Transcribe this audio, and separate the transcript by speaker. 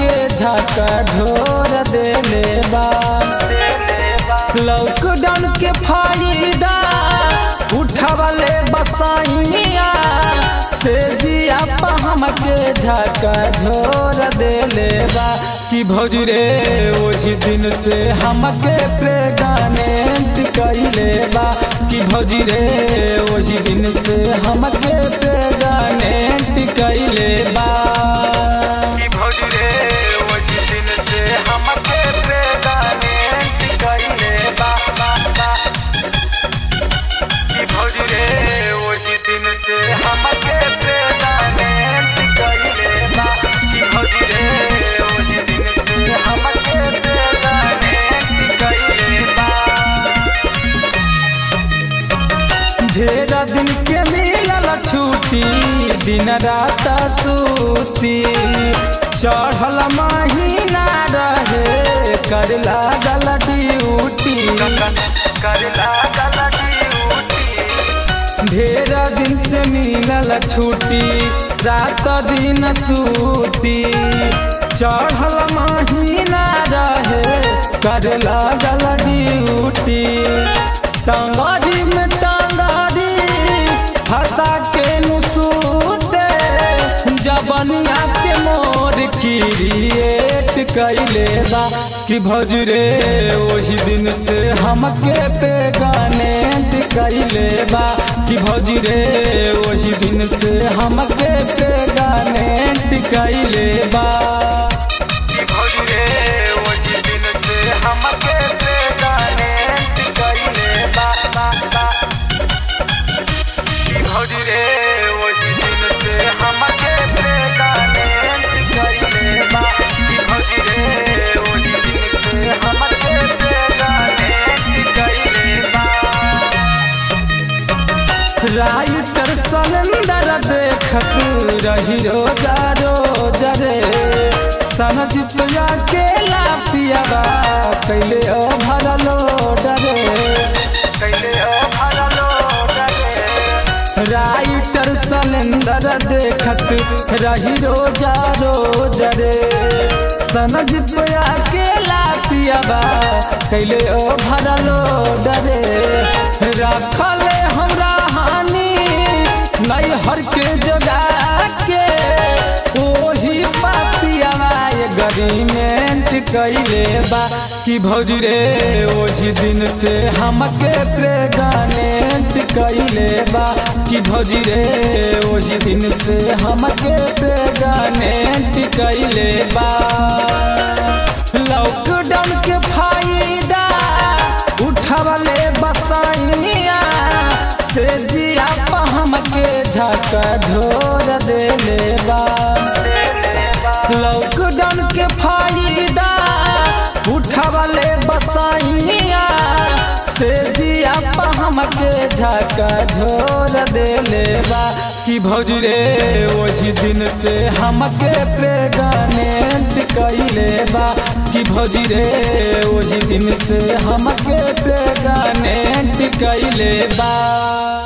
Speaker 1: हमके झका झोर देले बा लॉकडाउन के फायदा उठावले बसाइया से जिया पा हमके झका झोर देले बा कि भौजी रे वही दिन से हमके प्रेगनेंट कइले बा कि भौजी रे वही दिन से हमके प्रेगनेंट कइले बा
Speaker 2: कि भौजी रे वही दिन से हमके प्रेगनेंट कइले बा बा बा कि भौजी रे वही दिन से हमके प्रेगनेंट कइले बा कि भौजी रे वही दिन से हमके प्रेगनेंट कइले बा
Speaker 1: ढेरा दिन के मिलल छुट्टी दिन रात सूती चढ़ल महीना रहे कर लागल ड्यूटी
Speaker 2: करला गला ड्यूटी
Speaker 1: ढेरा दिन से मिलल छुट्टी रात दिन सूती चढ़ल महीना रहे कर लागल ड्यूटी टंगारी में टंगारी फंसा के नुसूते जबनिया के मोर क्रिएट कैले बा कि भौज रे वही दिन से हमके पे गाने कैले बा कि भौज रे वही दिन से हमके पे गाने कैले बा
Speaker 2: कि भौजी रे वही दिन से हमके प्रेगनेंट कइले बा बा बा कि भौजी रे वही दिन से हमके प्रेगनेंट कइले बा कि भौजी रे वही दिन से हमके प्रेगनेंट कइले बा
Speaker 1: राइटर सलेंदर देखत रही रोजा रोज रे सनज पिया के लापियावा कैले ओ भरलो डरे
Speaker 2: कैले ओ भरलो डरे
Speaker 1: राइटर सलेंदर देखत रही रोजा रोज रे सनज पिया के लापियावा कैले ओ भरलो डरे रखले हमरा हानि नहीं हर के जगा के ओही पापियावा ये गरीमेंट कैले बा कि भौजी रे वही दिन से हमके प्रेगनेंट कैले बा कि भौजी रे वही दिन से हमके प्रेगनेंट कैले बा लॉकडाउन के फायदा उठावले बसाइया से जिया पा हमके झका झोर देले बा लॉकडाउन के फायदा उठावले बसाइया से जिया पा हमके झका झोर देले बा कि भौजी रे वही दिन से हमके प्रेगनेंट कैले बा कि भौजी रे वही दिन से हमके प्रेगनेंट कैले बा